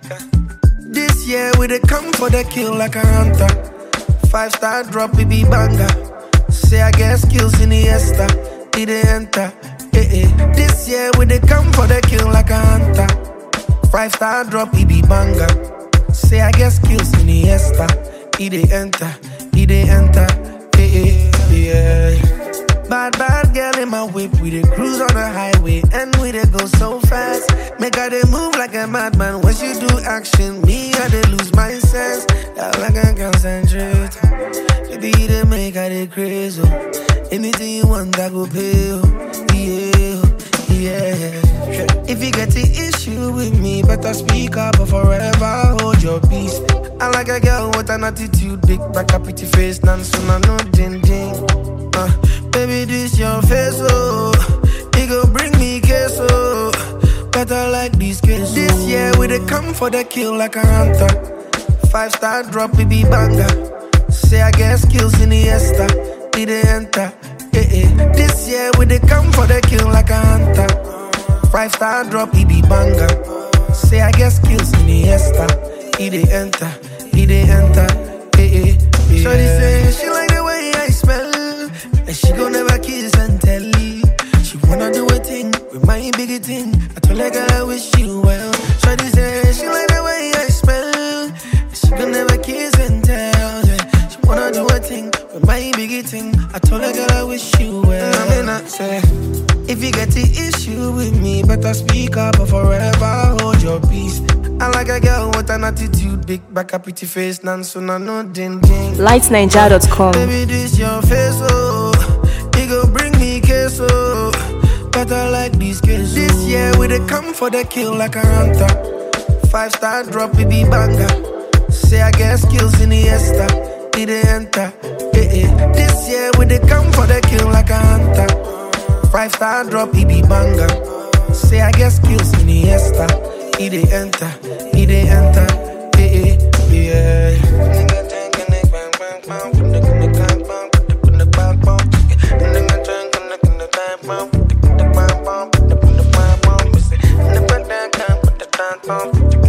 This year we dey come for the kill like a hunter. Five star drop, we be banger. Say I get skills in the esta, it dey enter. Eh eh. This year we dey come for the kill like a hunter. Five star drop, it be banger. Say I get skills in the esta, it dey enter, it dey enter. Eh eh. Yeah. Bad, bad girl in my whip. We dey cruise on the highway and we dey go so fast. Make her dey move like a madman. When she do action, me I dey lose my sense. I like I concentrate. Baby, you dey make her dey crazy. oh. Anything you want, I go pay. oh. Yeah, oh, yeah. If you get the issue with me, better speak up or forever hold your peace. I like a girl with an attitude, big back, a pretty face, none soon I know ding ding. Uh, baby, this your face, oh. It go bring me queso. Better like this case. This year we dey come for the kill like a hunter. Five star drop, it be banger. Say I get skills in the esta, it dey enter. Eh eh. This year we dey come for the kill like a hunter. Five star drop, it be banger. Say I get skills in the esta, it dey enter, it dey enter. Eh eh. Shorty say she like the way I smell, and she gon' never kiss and tell. She wanna do a thing with my biggie thing. I told her girl I wish you well. Shorty say she like the way I smell, and she gon' never kiss and tell. Yeah. She wanna do a thing with my biggie thing. I told her girl I wish you well. I mean I say. If you get the issue with me, better speak up or forever hold your peace. I like a girl with an attitude, big back, a pretty face, none so no no ding ding. lightniger.com. Baby, this your face, oh. It go bring me queso. Better like this case. This year we dey come for the kill like a hunter. Five star drop, it be banger. Say I get skills in the esta, it dey enter. Eh eh. This year we dey come for the kill like a hunter. Five star drop, it be banger. Say I get skills in the esta, it dey enter, it dey enter. Eh eh. Yeah. Independent,